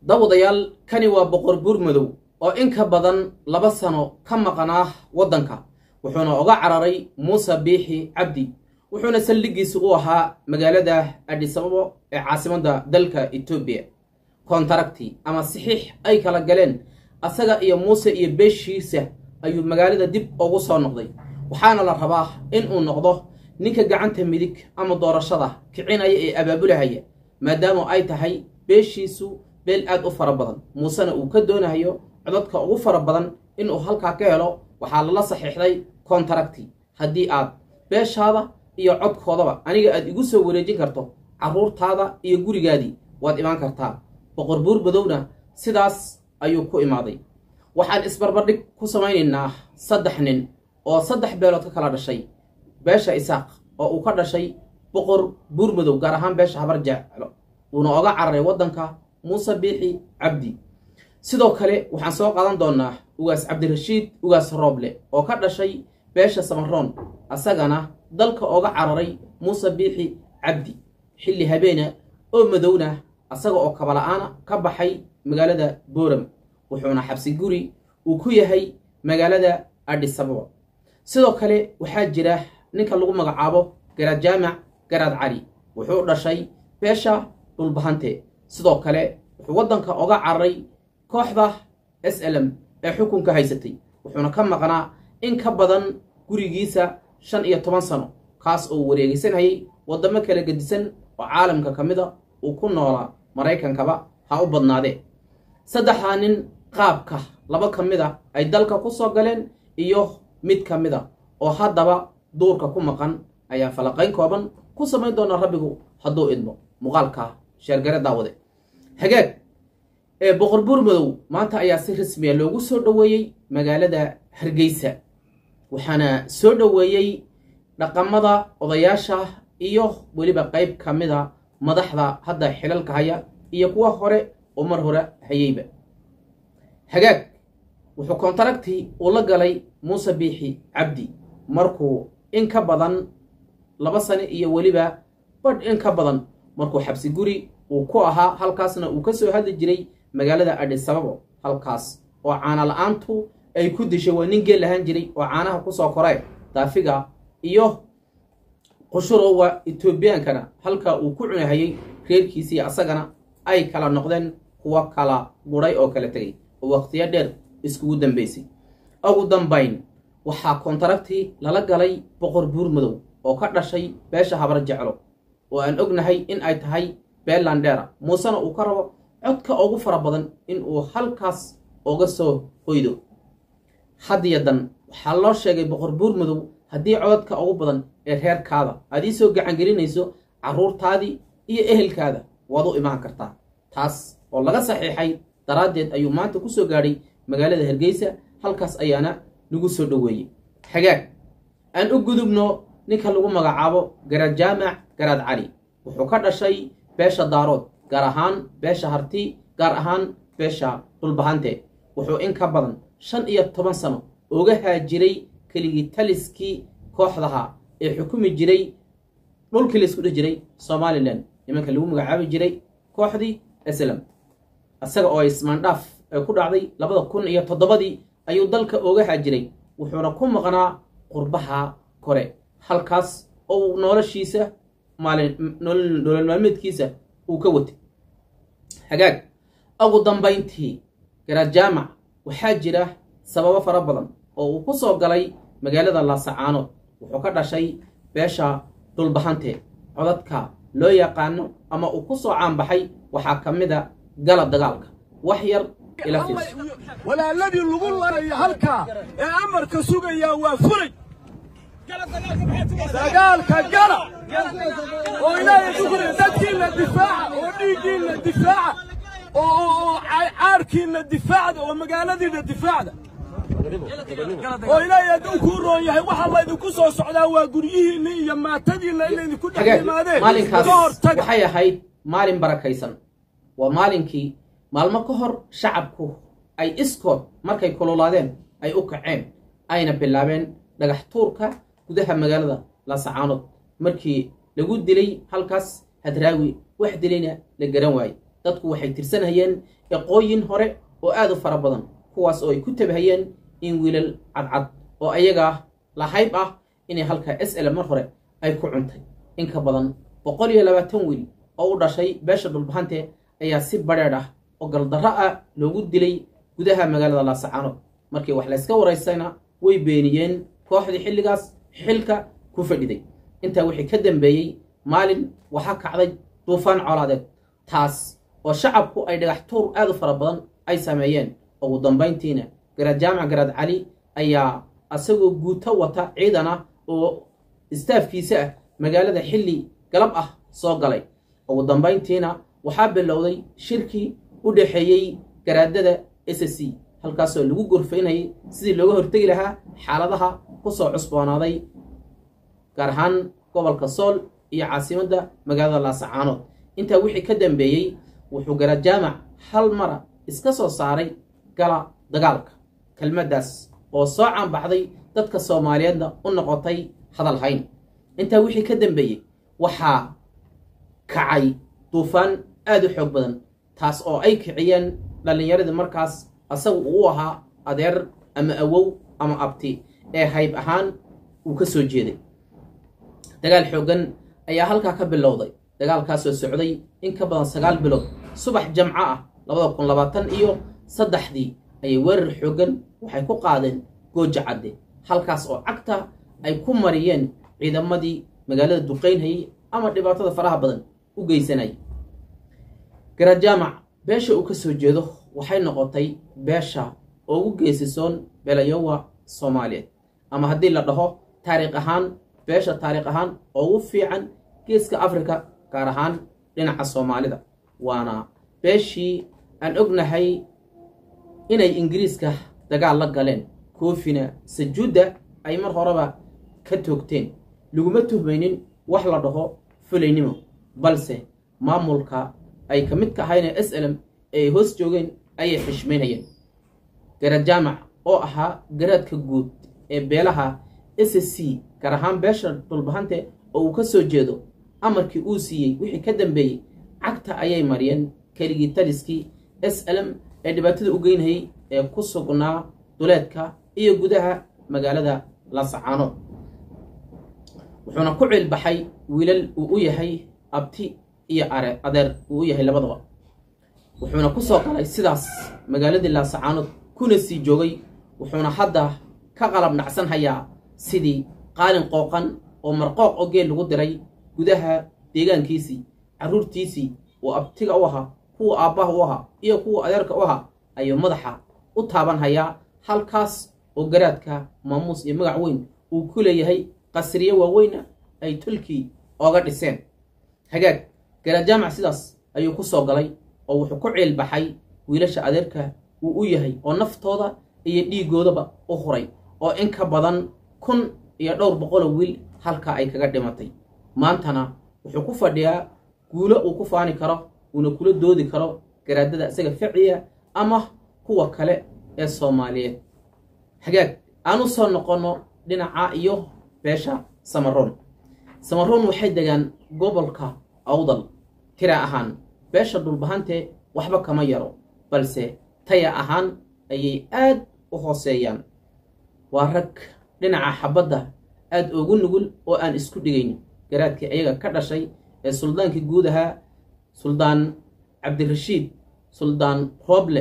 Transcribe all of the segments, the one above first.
dawadayaal kani waa boqor buur madow oo in ka badan laba sano ka maqnaa waddanka wuxuuna oga cararay muuse biixi cabdi wuxuuna saldhiggiisi u ahaa magaalada adhisababo ee caasimadda dalka etoobiya kontaragti ama saxiix ay kala galeen asaga iyo muuse iyo beeshiisa ayuu magaalada dib ugu soo noqday waxaana la rabaa in uu noqdo ninka gacanta midig ama doorashada kicinaya ee abaabulahaya maadaama ay tahay beeshiisu beel aad u fara badan muusena uu ka doonayo codadka ugu fara badan inuu halkaa ka helo waxaa lala saxiixday kontaragti haddii aad beeshaada iyo codkoodaba aniga aad igu soo wareejin karto carruurtaada iyo gurigaadii waad imaan kartaa boqor buur madowna sidaas ayuu ku imaaday waxaan isbarbardhig ku samaynaynaa saddex nin oo saddex beelood ka kala dhashay beesha isaaq oo uu ka dhashay boqor buur madow gaar ahaan beesha habar jeclo uuna oga cararay waddanka muuse biixi cabdi sidoo kale waxaan soo qaadan doonnaa ugaas cabdirashiid ugaas rooble oo ka dhashay beesha samaroon asagana dalka oga cararay muuse biixi cabdi xilli habeena oo madowna asaga oo kabala'aana ka baxay magaalada booram wuxuuna xabsi guri uu ku yahay magaalada adhisababa sidoo kale waxaa jira ninka lagu magacaabo garaad jaamac garaad cali wuxuu dhashay beesha dhulbahante sidoo kale wuxuu waddanka oga cararay kooxda s l m ee xukunka haysatay wuxuuna ka maqnaa in ka badan gurigiisa shan iyo toban sano kaas oo wareegeysanayay waddamo kala gedisan oo caalamka ka mida uu ku noolaa maraykankaba ha u badnaadee saddexdaa nin qaabka laba ka mid a ay dalka ku soo galeen iyo mid ka mid a oo haddaba duurka ku maqan ayaa falaqayn kooban ku samayn doona rabbigu hadduu idmo muuqaalka sheergare daawade hagaag ee boqor buur madow maanta ayaa si rasmiya loogu soo dhoweeyey magaalada hargeysa waxaana soo dhoweeyey dhaqamada odayaasha iyo weliba qayb ka mid a madaxda hadda xilalka haya iyo kuwa hore oo mar hore hayeyba hagaag wuxuu kontaragtii uu la galay muuse biixi cabdi markuu in ka badan laba sano iyo weliba badh in ka badan markuu xabsi guri uu ku ahaa halkaasna uu ka soo hadli jiray magaalada adhisababo halkaas oo caana la-aantu ay ku dishay waa nin geel lahaan jiray oo caanaha kusoo koray daafiga iyo qushurowga etoobiyaankana halkaa uu ku cunahayey reerkiisii asagana ay kala noqdeen kuwa kala gudhay oo kala tegay oo waqtiyo dheer iskugu dambaysay ugu dambayn waxaa kontaragtii lala galay boqor buur madow oo ka dhashay beesha habar jeclo oo aan ognahay in ay tahay beelandheera muusena uu ka rabo codka ugu fara badan in uu halkaas uga soo hoydo hadiyo dan waxaa loo sheegay boqor buur madow haddii codadka ugu badan ee reerkaada aad ii soo gacangelinayso carruurtaadii iyo ehelkaada waad u imaan kartaa taas oo laga saxiixay daraaddeed ayuu maanta ku soo gaadhay magaalada hargeysa halkaas ayaana lagu soo dhoweeyey hagaag aan u gudubno ninka lagu magacaabo garaad jaamac garaad cali wuxuu ka dhashay beesha daarood gaar ahaan beesha harti gaar ahaan beesha dhulbahante wuxuu in ka badan shan iyo toban sano oga haajiray keligii taliskii kooxdaha ee xukumi jiray dhulkii laysku dheh jiray somalilan nimanka lagu magacaabi jiray kooxdii islam isaga oo ismaandhaaf ee ku dhacday labada kun iyo toddobadii ayuu dalka oga haajiray wuxuuna ku maqnaa qurbaha kore halkaas oo noloshiisa maalin nolol maalmeedkiisa uu ka watay hagaag ugu dambayntii garaad jaamac waxaa jira sababo fara badan oo uu ku soo galay magaalada laasacaanood wuxuu ka dhashay beesha dhulbahante codadka loo yaqaano ama uu ku soo caanbaxay waxaa ka mid a gala dagaalka wax yar ila fiirso walaaladii lagu larayo halkaa ee amarka sugayaa waa fulay dagaalka gala oo ilaahay dugri dadkiinna difaaca oo dhiiggiinna difaaca oo caarkiinna difaacda oo magaaladiinna difaacda oo ilaahay hadduu kuu roon yahay waxaa laydinku soo socdaa waa guryihiinna iyo maatadiinna inaydinku dhex hagaag yimaadeen maalinkaas ka hortaga waxay ahayd maalin barakaysan waa maalinkii maalmo ka hor shacabku ay iskood markay kululaadeen ay u kaceen ayna bilaabeen dhagax tuurka gudaha magaalada laasacaanood markii lagu dilay halkaas hadraawi wax dilayna la garan waaye dadku waxay tirsanhayeen eqooyin hore oo aad u fara badan kuwaas oo ay ku tabahayeen in wiilal cadcad oo ayaga lahayb ah inay halkaa s l mar hore ay ku cuntay in ka badan boqol iyo labaatan wiil oo u dhashay beesha dhulbahante ayaa si badheedh ah oo galdarro ah loogu dilay gudaha magaalada laasacaanood markii wax layska waraysayna way beeniyeen kooxdii xilligaas xilka ku fadhiday intaa wixii ka dambeeyey maalin waxaa kacday duufaan colaadeed taas oo shacabku ay dhagax tuur aad u fara badan ay sameeyeen ugu dambayntiina garaad jaamac garaad cali ayaa asagoo guuto wata ciidan ah oo istaafkiisa ah magaalada xilli galab ah soo galay ugu dambayntiina waxaa bilowday shirkii u dhexeeyey garaadada s c halkaasoo lagu gorfaynayay sidii looga hortegi lahaa xaaladaha ku soo cusboonaaday gaar ahaan gobolka sool iyo caasimadda magaalada laasacaanood intaa wixii ka dambeeyey wuxuu garaad jaamac hal mara iska soo saaray gala dagaalka kelmaddaas oo soo caanbaxday dadka soomaaliyeedna u noqotay hadal hayn intaa wixii ka dambeeyey waxaa kacay duufaan aad u xoog badan taas oo ay kiciyeen dhallinyaradii markaas asagu uu ahaa adeer ama awow ama abti ee hayb ahaan uu ka soo jeeday dagaal xooggan ayaa halkaa ka bilowday dagaalkaasoo socday in ka badan sagaal bilood subax jamco ah labada kun labaatan iyo saddexdii ayay weerar xooggan waxay ku qaadeen gooja cadde halkaas oo cagta ay ku mariyeen ciidamadii magaalada duqaynhayay ama dhibaatada faraha badan u geysanayay garaad jaamac beesha uu ka soo jeedo waxay noqotay beesha ugu geesisoon belayowa soomaaliyeed ama haddii la dhaho taariikh ahaan beesha taariikh ahaan ugu fiican geeska afrika gaar ahaan dhinaca soomaalida waana beeshii aan ognahay inay ingiriiska dagaal la galeen koofina sajuudda ay mar horeba ka toogteen laguma tuhmaynin wax la dhaho fulaynimo balse maamulka ay ka mid ka ahayne s lm ee ay hoos joogeen ayay xishmaynayeen garaad jaamac oo ahaa garaadka guud ee beelaha s c gaar ahaan beesha dhulbahante oo uu ka soo jeedo amarkii uu siiyey wixii ka dambeeyey cagta ayay mariyeen keligii taliskii s lm ee dhibaatada u geynayay ee ku sugnaa duleedka iyo gudaha magaalada laasacaanood wuxuuna ku ciilbaxay wiilal uu u yahay abti iyo are adeer uu u yahay labadaba wuxuuna ku soo galay sidaas magaaladii laasacaanood kuna sii joogay wuxuuna hadda ka qalab nacsan hayaa sidii qaalin qooqan oo marqooq oo geel lagu diray gudaha deegaankiisii carruurtiisii uu abtiga u ahaa kuwa aabbaha u ahaa iyo kuwa adeerka u ahaa ayuu madaxa u taaban hayaa halkaas oo garaadka maamuus iyo magac weyn uu ku leeyahay qasriye waaweyna ay tulkii ooga dhiseen hagaag garaad jaamac sidaas ayuu ku soo galay oo wuxuu ku ciilbaxay wiilasha adeerka uu u yahay oo naftooda iyo dhiigoodaba u huray oo in ka badan kun iyo dhowr boqoloo wiil halkaa ay kaga dhimatay maantana wuxuu ku fadhiyaa guulo uu ku faani karo uuna kula doodi karo garaadada isaga ficiya ama kuwa kale ee soomaaliyeed hagaag aan u soo noqonno dhinaca iyo beesha samaroon samaroon waxay degaan gobolka awdal tira ahaan beesha dhulbahante waxba kama yaro balse taya ahaan ayay aad u hooseeyaan waa rag dhinaca xabadda aad ugu nugul oo aan isku dhigayn garaadkii ayaga ka dhashay ee suldaankii guud ahaa suldaan cabdirashiid suldaan rooble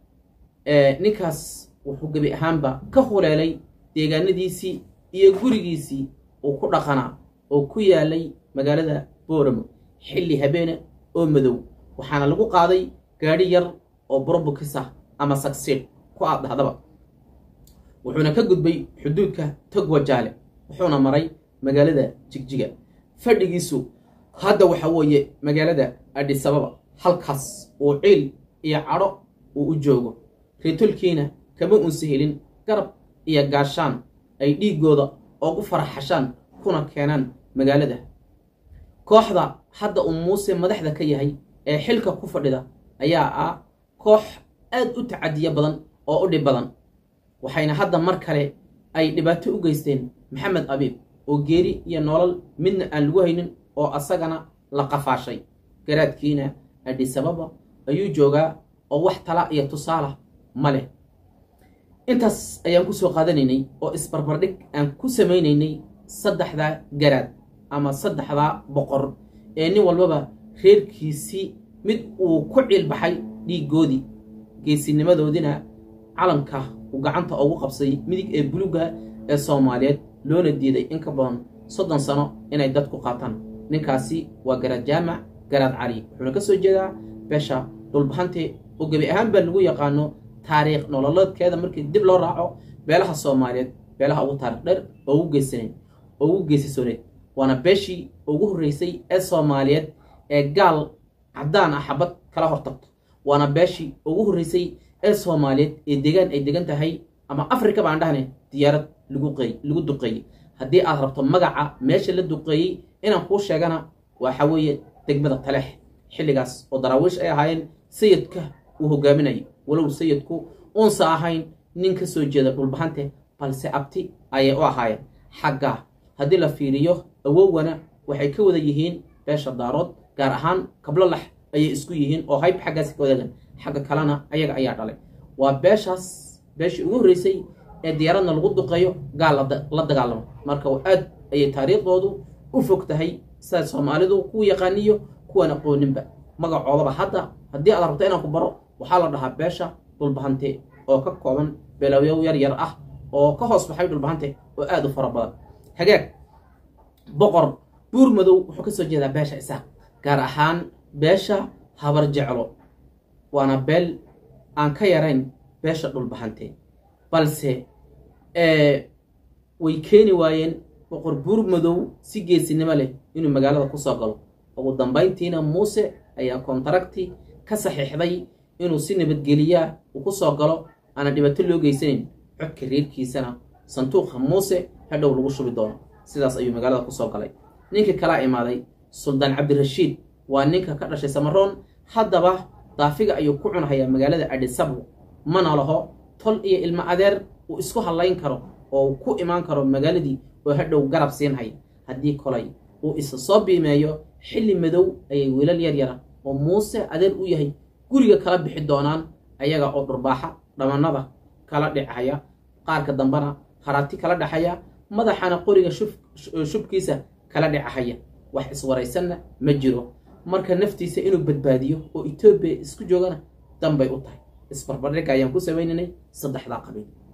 ee ninkaas wuxuu gebi ahaanba ka huleelay deegaanadiisii iyo gurigiisii uu ku dhaqanaa oo ku yaalay magaalada booramo xilli habeene oo madow waxaana lagu qaaday gaadhi yar oo borobokis ah ama sagsiid ku aad dhahdaba wuxuuna ka gudbay xuduudka togwajaale wuxuuna maray magaalada jigjiga fadhigiisu hadda waxa weeye magaalada adhisababa halkaas uu ciil iyo cadho uu u joogo reetolkiina kama unsa helin garab iyo gaashaan ay dhiiggooda oogu faraxashaan kuna keenaan magaalada kooxda hadda uu muuse madaxda ka yahay ee xilka ku fadhida ayaa ah koox aad u tacadiya badan oo u dhib badan waxayna hadda mar kale ay dhibaato u geysteen maxamed abiib oo geeri iyo nolol midna aan lagu haynin oo asagana la qafaashay garaadkiina adhisababa ayuu joogaa oo wax tala iyo tusaala ma leh intaas ayaan kusoo qaadanaynay oo isbarbardhig aan ku samaynaynay saddexdaa garaad ama saddexdaa boqor ee nin walbaba reerkiisii mid uu ku ciilbaxay dhiigoodii geesinimadoodina calanka uu gacanta ugu qabsay midig ee buluga ee soomaaliyeed loona diiday in ka badan soddon sano inay dadku qaataan ninkaasi waa garaad jaamac garaad cali wuxuuna ka soo jeedaa beesha dhulbahante oo gebi ahaan baa lagu yaqaano taariikh nololeedkeeda markii dib loo raaco beelaha soomaaliyeed beelaha ugu taarikh dheer oo ugu geysanayd oo ugu geesisooneyd waana beeshii ugu horreysay ee soomaaliyeed ee gaal caddaan ah xabad kala hortagto waana beeshii ugu horreysay ee soomaaliyeed ee degaan ay degan tahay ama afrika baan dhahne diyaarad lagu qey lagu duqeeyey haddii aad rabto magaca meesha la duqeeyey inaan kuu sheegana waxa weeye degmada taleex xilligaas oo daraawiish ay ahaayeen sayidka uu hogaaminayo walow sayidku uunsa ahayn nin ka soo jeeda dhulbahante balse abti ayay u ahaayeen xagga haddii la fiiriyo awowana waxay ka wada yihiin beesha daarood gaar ahaan kablo lax ayay isku yihiin oo hayb xaggaasi ka wadagan xagga kalena ayaga ayaa dhalay waa beeshaas beeshii ugu horreysay ee diyaaradna lagu duqeeyo gaal la dagaalamo marka aad ayay taariikhdoodu u fog tahay sidaa soomaalidu ku yaqaaniyo kuwan aqooninba magacoodaba hadda haddii aad rabto inaan ku baro waxaa la dhahaa beesha dhulbahante oo ka kooban beelawyow yar yar ah oo ka hoos baxay dhulbahante oo aada u fara badan hagaag boqor buur madow wuxuu ka soo jeedaa beesha isaaq gaar ahaan beesha habar jeclo waana beel aan ka yarayn beesha dhulbahante balse way keeni waayeen boqor buur madow si geesinimo leh inuu magaalada kusoo galo ugu dambayntiina muuse ayaa kontaragti ka saxiixday inuu si nabadgeliyaa uu ku soo galo aana dhibaato loo geysanayn codka reerkiisana sanduuqa muuse hadhow lagu shubi doono sidaas ayuu magaalada kusoo galay ninkii kalaa imaaday suldaan cabdirashiid waa ninka ka dhashay samaroon haddaba daafiga ayuu ku cunhayaa magaalada adhisabo mana laho tol iyo ilmo adeer uu isku hadlayn karo oo ku imaan karo magaaladii oo hadhow garab siinhaya haddii kolay uu isa soo biimeeyo xilli madow ayay wiilal yar yara oo muuse adeer u yahay guriga kala bixi doonaan ayaga oo dhurbaaxa dhamannada kala dhicaya qaarka dambena haraati kala dhexaya madaxana qoriga shubkiisa kala dhicahaya wax iswaraysanna ma jiro marka naftiisa inuu badbaadiyo oo etoobiya isku joogana danbay u tahay isbarbardhigga ayaan ku samaynaynay saddexdaa qabiil